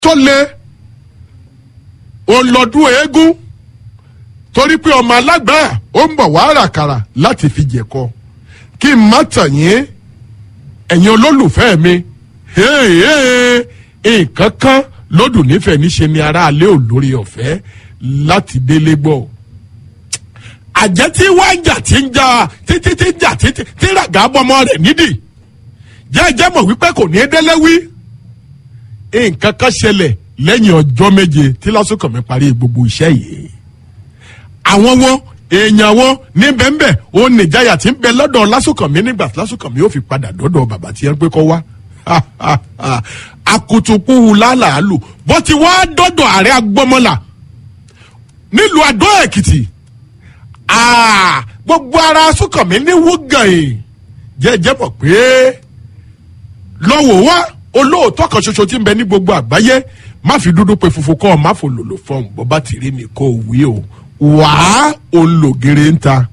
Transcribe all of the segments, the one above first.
tó le òun lọ́dún eégún torí pé ọmọ alágbára ó ń bọ̀ wá ràkàrà láti fi jẹ̀kọ kí n má tàn yín ẹ̀yin olólùfẹ́ mi nǹkan kan lódùn nífẹ̀ẹ́ níṣe ni aráalé ò lórí ọ̀fẹ́ láti délé gbọ́ àjẹ́ tí wá ń jà tí ń jà títí tí ń jà títí tí ràgà bọ́mọ rẹ̀ nídìí jẹ́jẹ́ mọ̀ wípé kò ní í délé wí nǹkan kan ṣẹlẹ̀ lẹ́yìn ọjọ́ méje tí lásùkàn mi parí gbogbo iṣẹ́ yìí àwọn wọn èèyàn wọn ní bẹ́ẹ̀nbẹ́ ó nìjáyà tí ń bẹ lọ́dọ̀ lásùkàn mi nígbà tí lásùkàn mi ó fi padà dọ́dọ̀ bàbá tí yẹn pé kọ́ wá akutukuhu lálàálù bó ti wá dọ́dọ̀ ààrẹ agbọ́mọlà nílùú àdó èkìtì gbogbo ara sùkàn mi ní wúgàn yìí jẹ́jẹ́ mọ̀ pé lọ́wọ́ wá olóòótọ́ kan ṣoṣo tí ń bẹ ní gbogbo àgbáyé má fi dúdú pe funfun kọ́ ọ má fò lòlò fọ́ọ̀mù bó bá ti rí mi kó o wí o wàá olùgèrè ń ta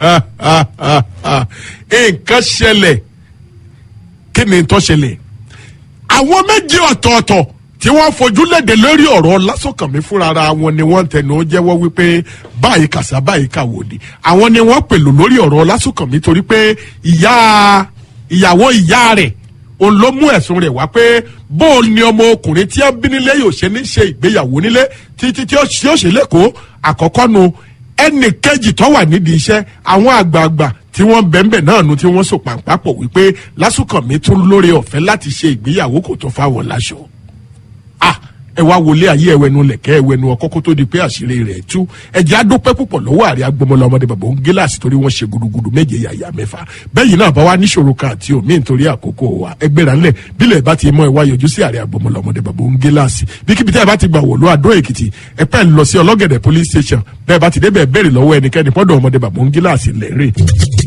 nǹkan ṣẹlẹ̀ kí ni tó ṣẹlẹ̀ àwọn méjì ọ̀tọ̀ọ̀tọ̀ tí wọ́n fojú léde lórí ọ̀rọ̀ lásọ̀kànmí fúnra ara wọn ni wọ́n tẹnu jẹ́wọ́ wípé báyìí kàṣà báyìí kàwòdì àwọn ni wọ́n pèlò lórí ọ̀rọ̀ lásọ̀kànmí torí pé ìyá ìyàwó ìyá rẹ̀ òun ló mú ẹ̀sùn rẹ̀ wá pé bó ni ọmọ ọkùnrin tí ó bí nílé yóò ṣe ní ṣe ìgbéyàwó nílé títí tí ó ṣe lẹ́kọ̀ọ́ àkọ́kọ́ nu ẹnì kejì tó wà nídìí iṣẹ́ àwọn àgbààgbà tí wọ́n bẹ̀ẹ̀bẹ̀ náà nu tí wọ́n so pàǹpàpọ̀ wípé lásùkànmí tún lórí ọ̀fẹ́ láti ṣe ìgbéyàwó kò tó fáwọn láṣọ. ah ẹ wá wọlé ayé ẹwẹnu lẹkẹ ẹwẹnu ọkọ kó tó di pé àṣírí rẹ̀ tú ẹjẹ adúpẹ́ púpọ̀ lọ́wọ́ àrẹ agbọmọlá ọmọdé bàbá òun gíláàsì torí wọ́n ṣe gudugudu méje yàyà mẹ́fà bẹ́yìn náà bá wá níṣòro kan àti omi nítorí àkókò wa ẹgbẹ́ra ńlẹ̀ bílẹ̀ bá ti mọ ẹ wá yọjú sí àrẹ agbọmọlá ọmọdé bàbá òun gíláàsì bíkíbi tẹ́ ẹ bá ti gbà wọ̀lú àdó èkìtì ẹ pẹ́ ń lọ sí ọlọ́gẹ̀dẹ̀ police station bẹ́ẹ̀ bá ti débẹ̀ bẹ́ẹ̀rẹ̀ lọ́wọ́ ẹnikẹ́ni pọ́dọ̀ ọmọdé bàbá òun gíláàsì lẹ́rìn